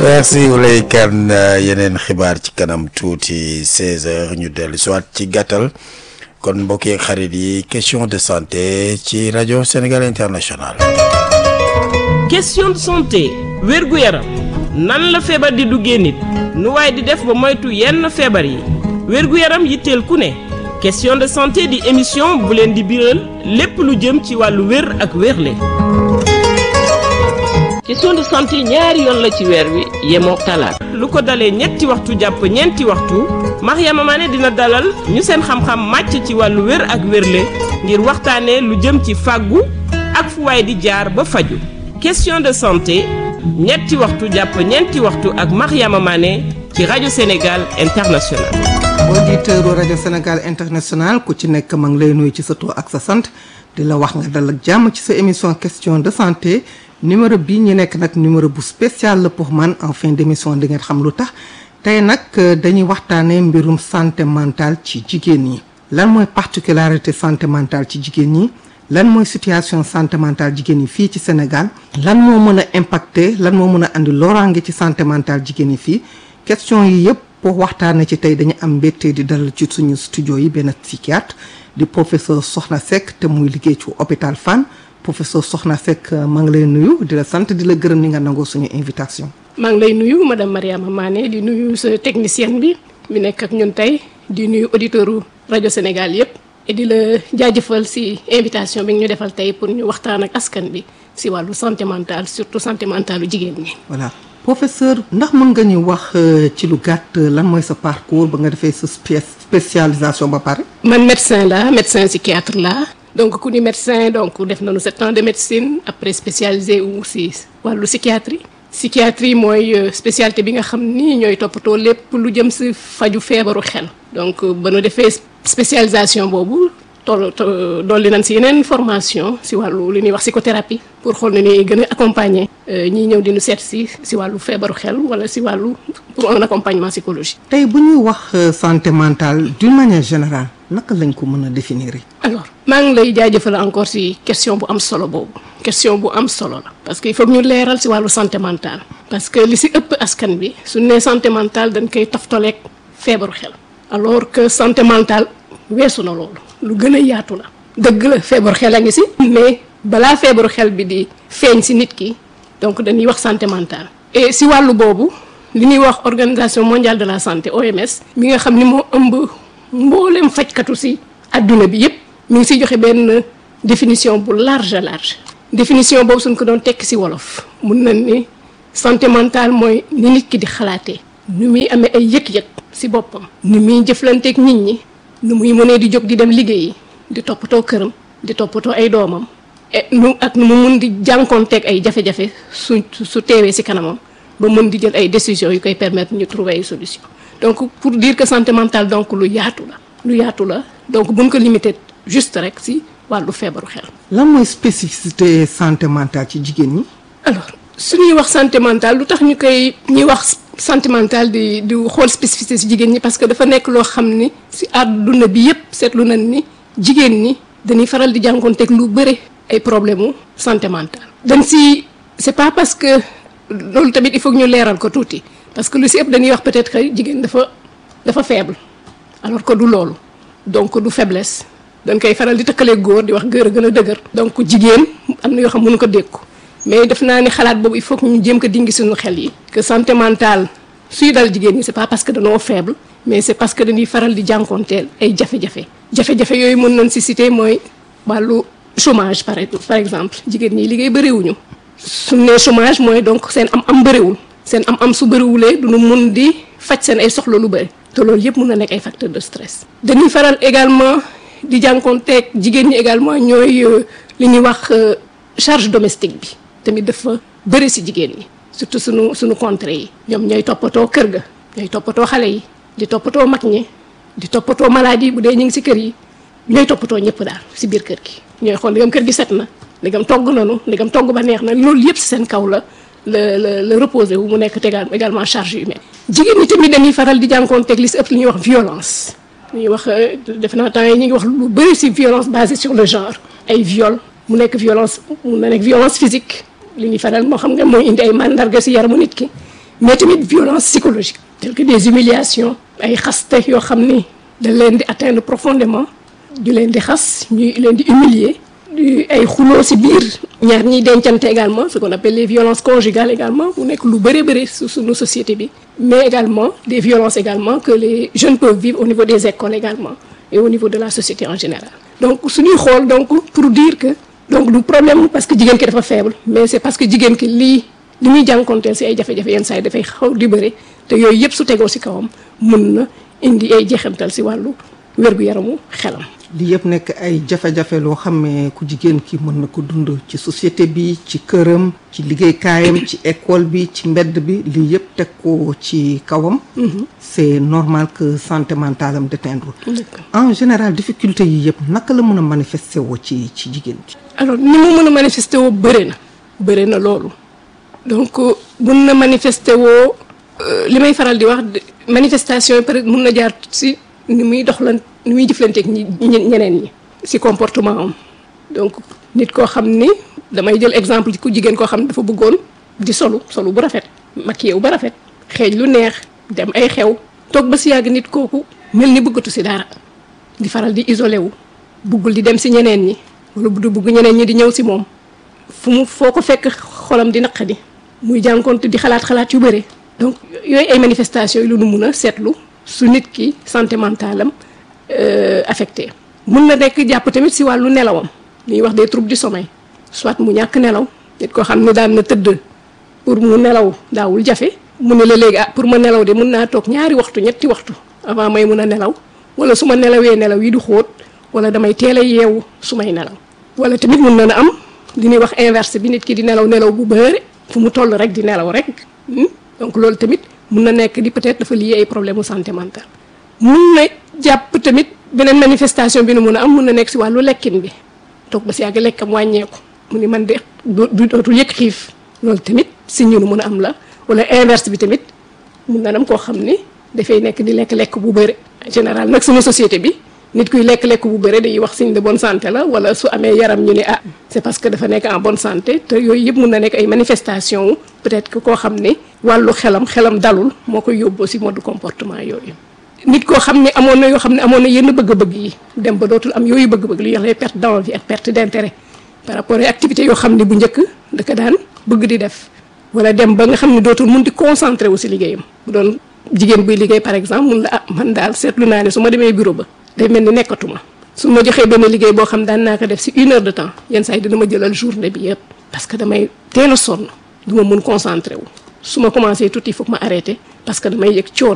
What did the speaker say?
merci Ouleye Kane yeneen xibaar ci kanam tuuti 16h ñu dellu si waat ci gàttal kon mbokk yeeg xarit yi question de santé ci rajo Sénégal International. question de santé wérgu yaram nan la feebar di duggee nit nu waaye di def ba moytu yenn feebar yi wérgu yaram yitteel ku ne question de santé di émission bu leen di biral lépp lu jëm ci wàllu wér ak wérle question de santé ñaari yoon la ci weer wi yemoo talaata lu ko dalee ñetti waxtu jàpp ñeenti waxtu Mariama Mané dina dalal ñu seen xam-xam màcc ci wàllu wér ak wérle ngir waxtaanee lu jëm ci fàggu ak fu waay di jaar ba faju question de santé ñetti waxtu jàpp ñeenti waxtu ak Mariama Mané ci rajo Sénégal International auditeur rajo Sénégal International ku ci nekk ma ngi lay nuyu ci sa tur ak sa sant di la wax nga dal ak jàmm ci sa émission question de santé numéro bii ñu nekk nag numéro bu spécial la pour man en fin d' émission di ngeen xam lu tax tey nag dañuy waxtaanee mbirum santé mentale ci jigéen ñi. lan mooy particularité santé mentale ci jigéen ñi lan mooy situation santé mentale jigéen ñi fii ci Sénégal lan moo mën a impacter lan moo mën a andi loraange ci santé mentale jigéen ñi fii question yi yëpp pour waxtaanee ci tey dañu am mbégte di dalal ci suñu studio yi benn psychiatre di professeur Soxna Seck te muy liggéey ci hôpital Fann. professeur Soxna Seck maa ngi lay nuyu di la sant di la gërëm ni nga nangoo suñu invitation. maa ngi lay nuyu madame Mariama Mané di nuyu sa technicienne bi mi nekk ak ñun tey di nuyu auditeurs rajo Sénégal yépp et di la jaajëfal ci invitation bi ñu defal tey pour ñu waxtaan ak askan bi ci wàllu santé mentale surtout santé mentale lu jigéen ñi. voilà professeur ndax mën nga ñu wax ci lu gàtt lan mooy sa parcours ba nga defee sa spécialisation ba pare. man médecin la médecin psychiatre la. donc ku ni médecin donc def nañu sept ans de médecine après spécialisé wu si wàllu psychiatrie psychiatrie mooy spécialité bi nga xam ni ñooy toppatoo lépp lu jëm si faju feebaru xel donc ba nu defee spécialisation boobu toll dolli nañ si yeneen formation si wàllu li ñuy wax psychothérapie pour xool ne ni gën a accompagner ñiy ñëw di nu seet si si wàllu feebaru xel wala si wàllu pour un accompagnement psychologique. tey bu ñuy wax santé mentale d'une manière générale naka lañ ko mën a définir. alors maa ngi lay jaajëfal encore si question bu am solo boobu question bu am solo la parce que il faut ñu leeral si wàllu santé mentale parce que li si ëpp askan bi su nee santé mentale dañ koy toftaleeg feebaru xel alors que santé mentale weesu na loolu lu gën a yaatu la dëgg la feebaru xel a ngi si mais balaa feebaru xel bi di feeñ si nit ki donc dañuy wax santé mentale et si wàllu boobu li ñuy wax organisation mondiale de la santé OMS mi nga xam ni moo ëmb mboolem fajkatu si adduna bi yépp mi ngi siy joxe benn définition bu large large définition boobu suñ ko doon tekk si wolof mun nañ ni santé mentale mooy ni nit ki di xalaatee nu muy amee ay yëg-yëg si boppam nu muy jëflanteeg nit ñi nu muy mënee di jóg di dem liggéeyi di toppatoo këram di toppatoo ay doomam et nu ak nu mu mun di jànkoonteeg ay jafe-jafe su su teewee si kanamam ba mën di jël ay décisions yu koy permettre ñu trouver ay solution donc pour dire que santé mentale donc lu yaatu la lu yaatu la donc buñ ko limité juste rek si wàllu feebaru xel. lan mooy spécificité santé mentale ci jigéen ñi. alors su ñuy wax santé mentale lu tax ñu koy ñuy wax santé mentale di di xool spécificité si jigéen ñi parce que dafa nekk loo xam ni si àdduna bi yépp seetlu nañ ni jigéen ñi dañuy faral di jànkoonteeg lu bëre ay problème mu santé mentale. dañ si c'est pas parce que loolu tamit il faut que ñu leeral ko tuuti parce que lu si ëpp dañuy wax peut-être que jigéen dafa dafa faible alors que du loolu donc du faiblesse. dañ koy faral di tëkkalee góor di wax góor a gën a dëgër donc jigéen am na yoo xam mënu ko dékku mais def naa ni xalaat boobu il faut que ñu jéem ko dingi suñu xel yi que santé mentale suy dal jigéen ñi c'est pas parce que dañoo faible mais c'est parce que dañuy faral di jànkoonteel ay jafe-jafe jafe-jafe yooyu mën nañ si citer mooy wàllu chômage par par exemple jigéen ñi liggéey bëriwuñu su nee chômage mooy donc seen am am bëriwul seen am am su bëriwulee duñu mun di faj seen ay soxla lu bëri te loolu yëpp mun na nekk ay facteurs de stress dañuy faral également di jànkoonteeg jigéen ñi également ñooy li ñuy wax charge domestique bi tamit dafa bëri si jigéen ñi surtout suñu suñu contrées yi ñoom ñooy toppatoo kër ga ñooy toppatoo xale yi di toppatoo mag ñi di toppatoo maladie bu dee ñu ngi si kër yi ñooy toppatoo ñëpp daal si biir kër gi ñooy xool ndigam kër gi set na ndigam togg nanu ndigam togg ba neex na loolu yëpp si seen kaw la la la la reposé wu mu nekk tegal également charge humaine jigéen ñi tamit dañuy faral di jànkoonteeg li si ëpp li ñuy wax violence ñuy wax def naa temps yi ñu ngi wax lu bëri ci violence basée sur le genre ay viol mu nekk violence mun na nekk violence physique li ñuy faral moo xam nga mooy indi ay mandarga ci yaramu nit ki mais tamit violence psychologique telles que des humiliations ay xaste yoo xam ni da leen di atteindre profondément di leen di xas ñuy leen di humilier di ay xuloo si biir ñaar ñiy dencante également ce qu'on appelle les violences conjugales également mu nekk lu bëree bëri su suñu société bi mais également des violences également que les jeunes peuvent vivre au niveau des écoles également et au niveau de la société en général donc suñuy xool donc pour dire que donc du problème parce que jigéen ki dafa faible mais c'est parce que jigéen ki lii li muy jànkonteel si ay jafe-jafe yenn saa yi dafay xaw di bëri te yooyu yëpp su tegoo si kawam mun na indi ay jeexantal si wàllu wér-gu-yaramu xelam li yëpp nekk ay jafe-jafe loo xam ne ku jigéen ki mën na ko dund ci société bi ci këram ci liggéeykaayam ci école bi ci mbedd bi lii yëpp teg ko ci kawam c'est normal que santé mentale am déteindre en général difficulté yi yëpp naka la mën a manifester woo ci ci jigéen ci alors ni mu mën a manifester woo bëri na bëri na loolu donc mun na manifester woo li may faral di wax manifestation yi peut être mun na jaar si ni muy doxlan ni muy jëflanteeg ñi ñeneen ñi si comportement am donc nit koo xam ni damay jël exemple ci ku jigéen koo xam ne dafa bëggoon di solu solu bu rafet maquillé wu ba rafet xeeñ lu neex dem ay xew toog ba si yàgg nit kooku mel ni bëggatu si dara di faral di isolé wu buggul di dem si ñeneen ñi wala du bugg ñeneen ñi di ñëw si moom fu mu foo ko fekk xolam di naqadi muy jànkoonte di xalaat xalaat yu bëri donc yooyu ay manifestations yi lu nu mun a seetlu su nit ki santé mentale am affecté mun na nekk jàpp tamit si wàllu nelawam ñuy wax des troubles du sommeil soit mu ñàkk nelaw nit koo xam ne daan na tëdd pour mu nelaw daawul jafe mu ne la léegi ah pour ma nelaw de mun naa toog ñaari waxtu ñetti waxtu avant may mun a nelaw wala su ma nelawee nelaw yi du xóot wala damay teel a yeewu su may nelaw wala tamit mun na na am li ñuy wax inverse bi nit ki di nelaw nelaw bu bëri fu mu toll rek di nelaw rek donc loolu tamit mun na nekk di peut-être dafa lié ay problème mu santé mentale mun na jàpp tamit beneen manifestation bi nu mun a am mun na nekk si wàllu lekkin bi toog ba si yàgg lekkam wàññeeku mu ni man de du dootul yëg xiif loolu tamit si ñu nu mun a am la wala inverse bi tamit mun na am koo xam ni dafay nekk di lekk-lekk bu bëri en général nag sama société bi nit kuy lekk-lekk bu bëri dañuy wax signe de bonne santé la wala su amee yaram ñu ne ah c'est parce que dafa nekk en bonne santé te yooyu yëpp mun na nekk ay manifestation peut-être que koo xam ne wàllu xelam xelam dalul moo koy yóbboo si mode comportement yooyu nit koo xam ne amoon na yoo xam ne amoon na yenn bëgg-bëgg yi dem ba dootul am yooyu bëgg-bëgg li ñuy wax les pertes d'envie ak perte d'intérêt par rapport ak activités yoo xam ne bu njëkk da ko daan bëgg di def wala dem ba nga xam ne dootul mun di concentré wu si liggéeyam bu doon jigéen buy liggéey par exemple mun la ah man daal seetlu naa ne su ma demee bureau ba day mel ni nekkatuma su ma joxee benn liggéey boo xam daan naa ko def si une heure de temps yenn saa yi dina ma jëlal journée bi yëpp parce que damay teel a sonn du ma mun concentré wu su ma commencé tuuti il faut que ma arrêté parce que damay yëg coono